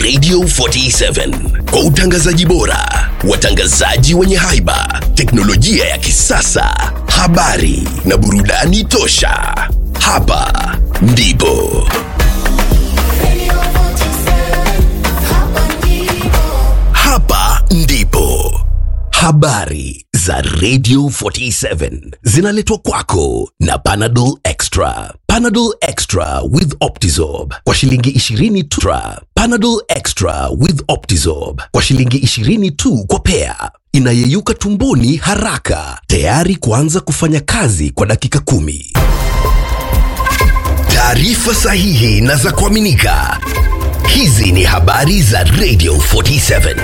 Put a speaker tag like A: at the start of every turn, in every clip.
A: Radio 47 kwa utangazaji bora, watangazaji wenye haiba, teknolojia ya kisasa, habari na burudani tosha. Hapa ndipo hapa ndipo habari za Radio 47 zinaletwa kwako na Panadol Extra. Panadol Extra with Optizorb kwa shilingi 20 tu. Tra. Panadol Extra with Optizorb kwa shilingi 20 tu kwa pea, inayeyuka tumboni haraka, tayari kuanza kufanya kazi kwa dakika kumi. Taarifa sahihi na za kuaminika. Hizi ni habari za Radio 47.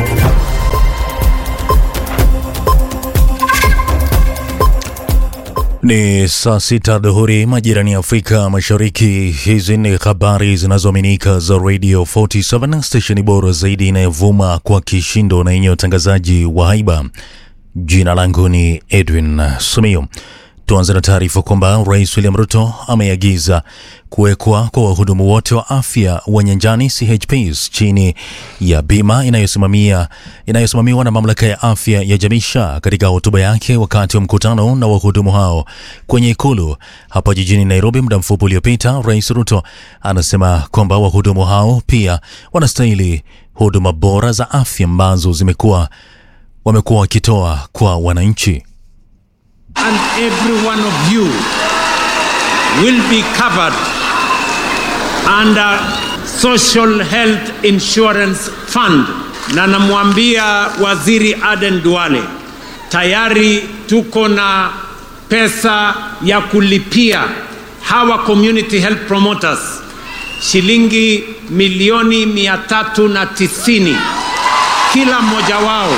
B: Ni saa sita dhuhuri majirani ya Afrika Mashariki. Hizi ni habari zinazoaminika za Radio 47, stesheni bora zaidi inayovuma kwa kishindo na yenye utangazaji wa haiba. Jina langu ni Edwin Sumio. Tuanze na taarifa kwamba Rais William Ruto ameagiza kuwekwa kwa wahudumu wote wa afya wa nyanjani CHPs chini ya bima inayosimamia inayosimamiwa na mamlaka ya afya ya jamii SHA. Katika hotuba yake wakati wa mkutano na wahudumu hao kwenye ikulu hapa jijini Nairobi muda mfupi uliopita, Rais Ruto anasema kwamba wahudumu hao pia wanastahili huduma bora za afya ambazo zimekuwa wamekuwa wakitoa kwa wananchi.
C: and every one of you will be covered under Social Health Insurance Fund. Na namwambia Waziri Aden Duale, tayari tuko na pesa ya kulipia hawa community health promoters shilingi milioni mia tatu na tisini kila mmoja wao.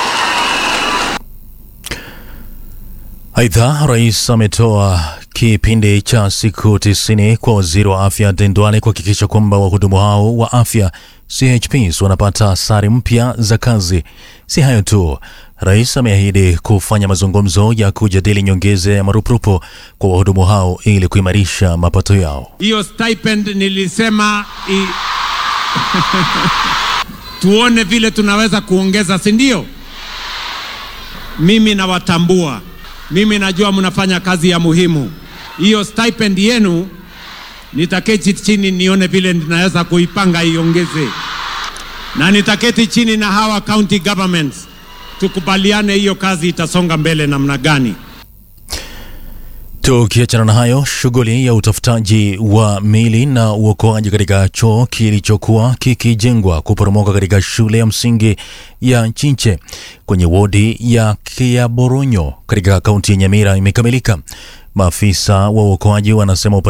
B: Aidha, rais ametoa kipindi cha siku tisini kwa waziri wa afya Dendwale kuhakikisha kwamba wahudumu hao wa afya CHPs wanapata sare mpya za kazi. Si hayo tu, rais ameahidi kufanya mazungumzo ya kujadili nyongeza ya marupurupu kwa wahudumu hao ili kuimarisha mapato yao.
C: hiyo stipend nilisema i... tuone vile tunaweza kuongeza, si ndio? Mimi nawatambua, mimi najua mnafanya kazi ya muhimu. Hiyo stipend yenu nitaketi chini nione vile ninaweza kuipanga iongeze, na nitaketi chini na hawa county governments tukubaliane hiyo kazi itasonga mbele namna gani.
B: Tukiachana na hayo, shughuli ya utafutaji wa mili na uokoaji katika choo kilichokuwa kikijengwa kuporomoka katika shule ya msingi ya Chinche kwenye wodi ya Kiaboronyo katika kaunti ya Nyamira imekamilika. Maafisa wa uokoaji wanasema